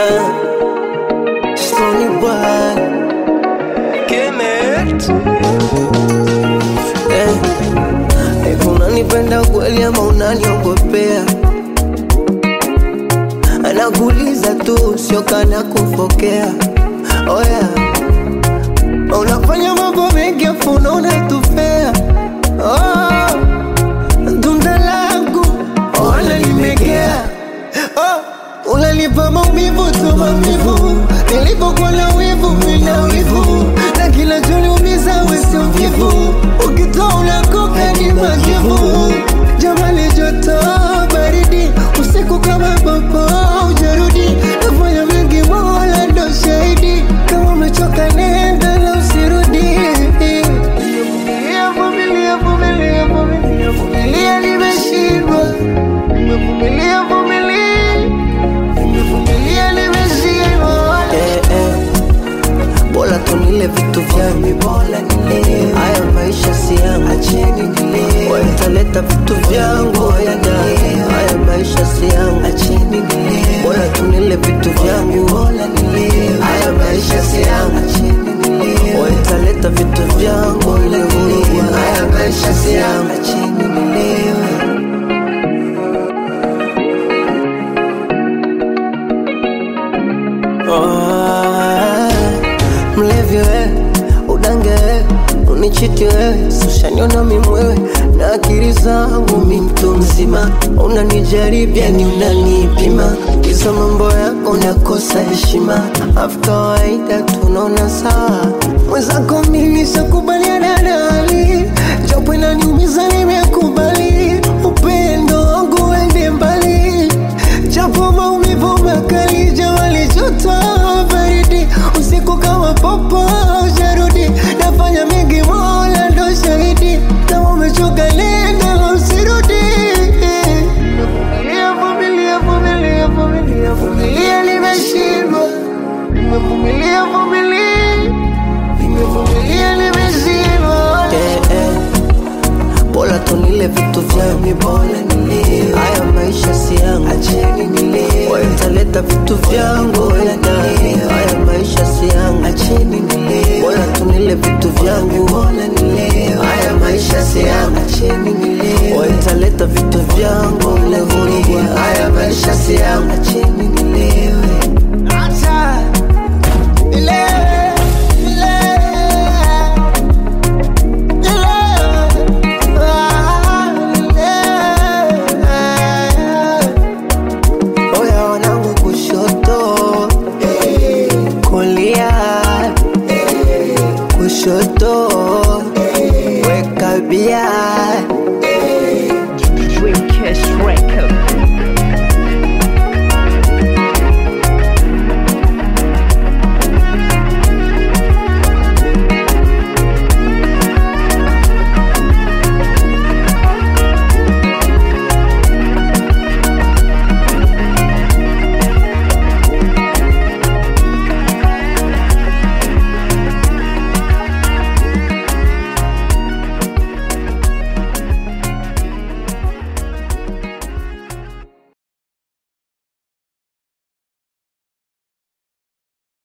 Uh, Stony boy. Kemet. Eh, hivi unanipenda kweli ama unaniogopea? Anakuuliza tu, sio kana kufokea. Oh yeah. Unafanya mambo mengi afu unaona tufea. Oh, tunda langu wala limegea. Oh, unanipa maumivu tu maumivu, nilipokuwa na wivu mina wivu, na kila choniumiza wesi mvivu, ukitoa unakoka ni majivu. Jamali joto baridi, usiku kama popo ujarudi, nafanya mengi mola ndo shahidi, kama umechoka nenda na usirudi. Vumilia, vumilia, vumilia, vumilia, vumilia, nimeshindwa. Nimevumilia, vumilia, nimevumilia, nimeshindwa. Eh, eh. Bora tunile vitu vyangu, bora nile haya maisha si yangu, acheni nile waitaleta vitu vyangu, yana haya maisha si yangu, acheni nile bora tunile vitu vyangu, bora nile haya maisha si yangu, acheni nile waitaleta vitu vyangu, nile haya maisha si yangu, acheni nile Oh, mlevi we udange we unichiti wewe sushaniona mimwewe na akili zangu mi mtu mzima unanijaribia ni unanipima kisa mambo yako unakosa heshima afu kawaida tunaona sawa mwenzako mimi sakubaliana na hali japo inaniumiza nimekubali upendo wangu wende mbali japo maumivu makali jawali joto baridi usiku kama popo jarudi nafanya mengi mola ndo shahidi kama umechoka nenda na usirudi Vumilia, vumilia, vumilia, vumilia, vumilia, nimeshindwa nimevumilia vumilia nimevumilia nimeshindwa eh, eh. Bora tunile vitu vyangu, bora nile haya maisha si yangu, acheni nile waitaleta vitu vyangu, yana haya maisha si yangu, acheni nile bora tunile vitu vyangu, bora nile haya maisha si yangu, acheni nile waitaleta vitu vyangu, nile haya maisha si yangu, acheni